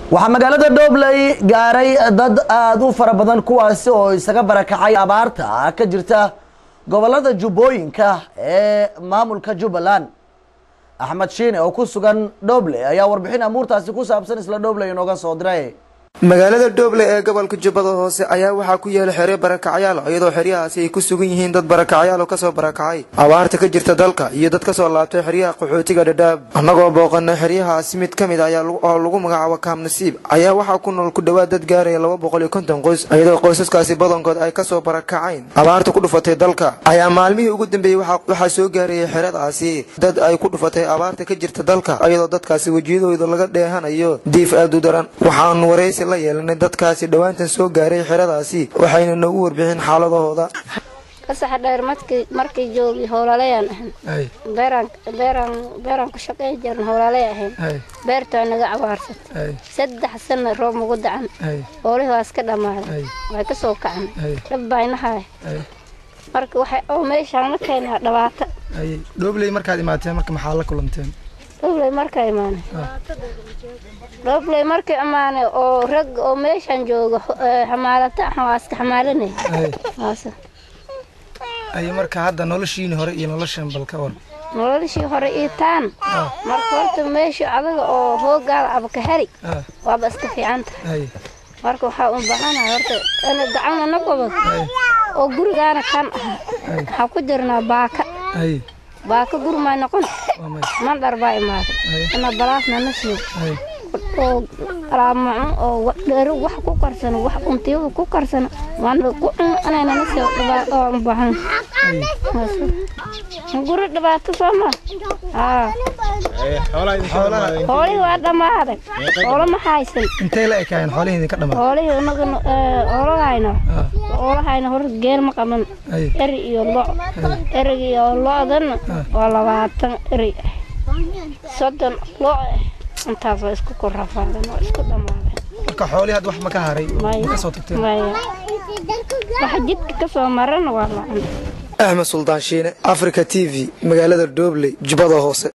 waxaa magaalada dhobley gaaray dad aada u fara badan kuwaasi oo isaga barakacay abaarta ka jirta gobolada jubbooyinka ee maamulka jubbaland axmed shiine oo ku sugan dhobley ayaa warbixin amuurtaasi ku saabsan isla dhobley inooga soo diray magaalada dhoble ee gobolka jubbada hoose ayaa waxaa ku yaala xeryo barakacyaal iyadoo xeryahaasi ay ku sugan yihiin dad barakacyaal oo kasoo barakacay abaarta ka jirta dalka iyo dad kasoo laabtay xeryaha qaxootiga dhadhaab annagoo booqana xeryahaasi mid ka mid ayaa oo lagu magacaabo kaam nasiib ayaa waxaa ku nool ku dhowaad dad gaaraya laba boqol iyo konton qoys iyadoo qoysaskaasi badankood ay kasoo barakacayn abaarta ku dhufatay dalka ayaa maalmihii ugu dambeeyey waxaa soo gaarayay xeradaasi dad ay ku dhufatay abaarta ka jirta dalka iyadoo dadkaasi wejiyadooda laga dheehanayo diif aada u daran waxaanu waraysi la yeelanay dadkaasi dhowaantan soo gaaray xeradaasi waxayna noogu warbixin xaaladahooda kasaxa dheer markii markii joogi howlalayaan ahayn beeraan beeraan beeraan ku shaqayn jirna howlalay ahayn beertaa naga abaarsatay saddex sana roob nagu dacan hoolihii waa iska dhammaaday way ka soo kacan dhab baynahay marka waxay oo meeshaan la keenaa dhabaata dhobley markaad imaateen marka maxaa la kulanteen dhobley markaa imaanay dhobley markii imaanay oo rag oo meeshaan jooga xamaalata ah waa iska xamaalanay ay marka hadda noloshiini hore iyo noloshan bal ka war noloshii hore ii taan marka horta meesha adaga oo hoogaada abka heri waaba iska fiican tahay marka waxaa u baahanahay horta ana gacana na gobod oo gurigaana kan ah waxaa ku jirnaa baaka baaka guri may noqon mandhar baa imaaday ina balaasna na siiyo oo alaamacun oo dheero wax ku karsano wax untiyada ku karsano waana ku cun anayna na siiyo dhibaato u baahan guri dhibaato soo ma haa xoolihii waa dhammaaday xoolo ma haysan intay la ekaayeen xoolihii idinka dhamaaday xoolihii inaga oolahayna oolahayna hor geel ma qaban eri iyo lo erigi iyo lo-dana waa labaatan eri soddon lo ah intaas waa isku korrafaadeen waa isku dhammaadeen marka xoolihii hadda wax ma ka haray ma ka soo tagteen maya waxa jidka ka soo marana waa la cunay axmed suldaan shiine africa t v magaalada dhobley jubbada hoose